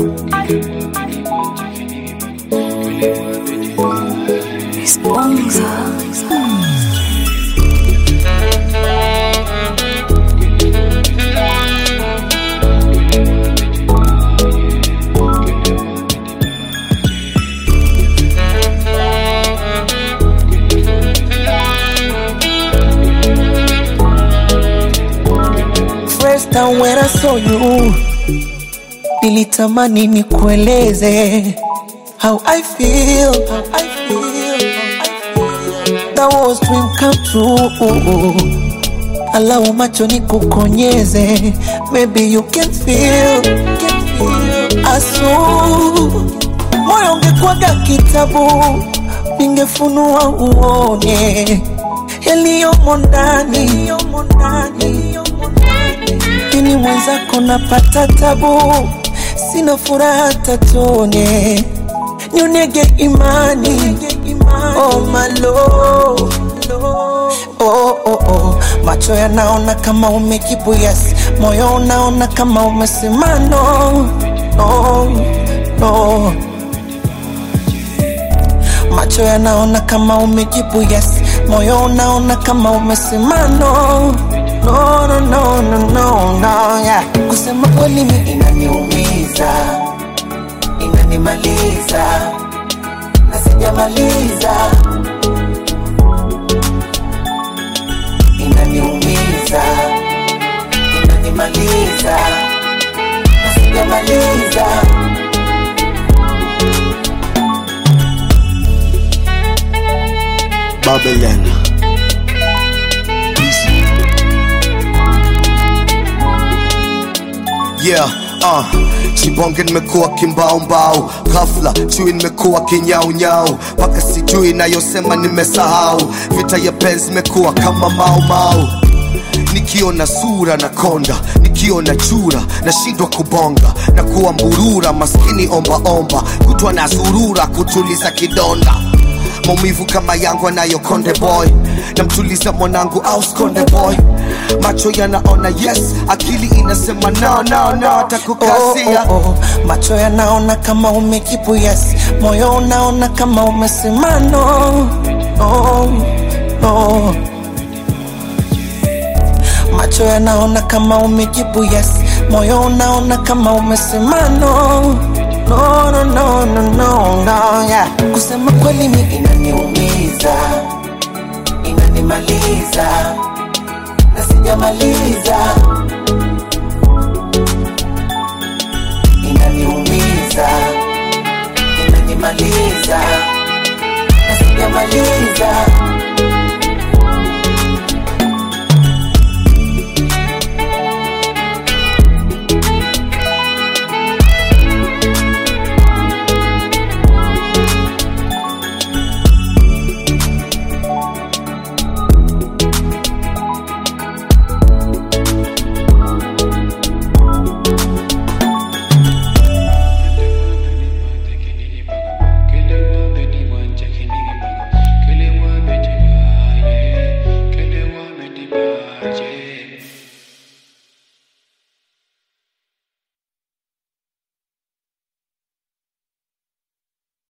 First time when I saw you, nilitamani nikueleze how I feel, how I feel, how I feel. That was dream come true. Allow macho nikukonyeze, maybe you can feel, can feel. Asu, moyo ungekuwaga kitabu, ningefunua uone yaliyomo ndani, yaliyomo ndani, yaliyomo ndani. Lakini mwenzako napata tabu, sina furaha hata tone, nyonege imani, oh my lord. Oh, oh, oh. Macho yanaona kama umejibu yes, moyo unaona kama umesema no, no, no. Macho yanaona kama umejibu yes, moyo unaona kama umesema no, no, no, no, no, no, no, yeah. Kusema kweli mi inaniumiza, inanimaliza na sijamaliza, inaniumiza, inanimaliza na sijamaliza. Babylon. Yeah, uh, Chibonge nimekuwa kimbaumbau, ghafla chui nimekuwa kinyaunyau, mpaka sijui nayosema nimesahau, vita ya penzi imekuwa kama maumau nikiona sura na konda nikiona chura nashindwa kubonga na kuwa mburura maskini ombaomba kutwa na zurura kutuliza kidonda maumivu kama yangu anayo konde boy namtuliza mwanangu au skonde boy macho yanaona yes akili inasema no, no, no, atakukasia oh, oh, oh. Macho yanaona kama umejibu yes, moyo unaona kama umesema no, no, no. Macho yanaona kama umejibu yes, moyo unaona kama umesema no, no, no, no, no, no, no, yeah. Kusema kweli mi inaniumiza, inanimaliza na sijamaliza, inaniumiza, inanimaliza na sijamaliza.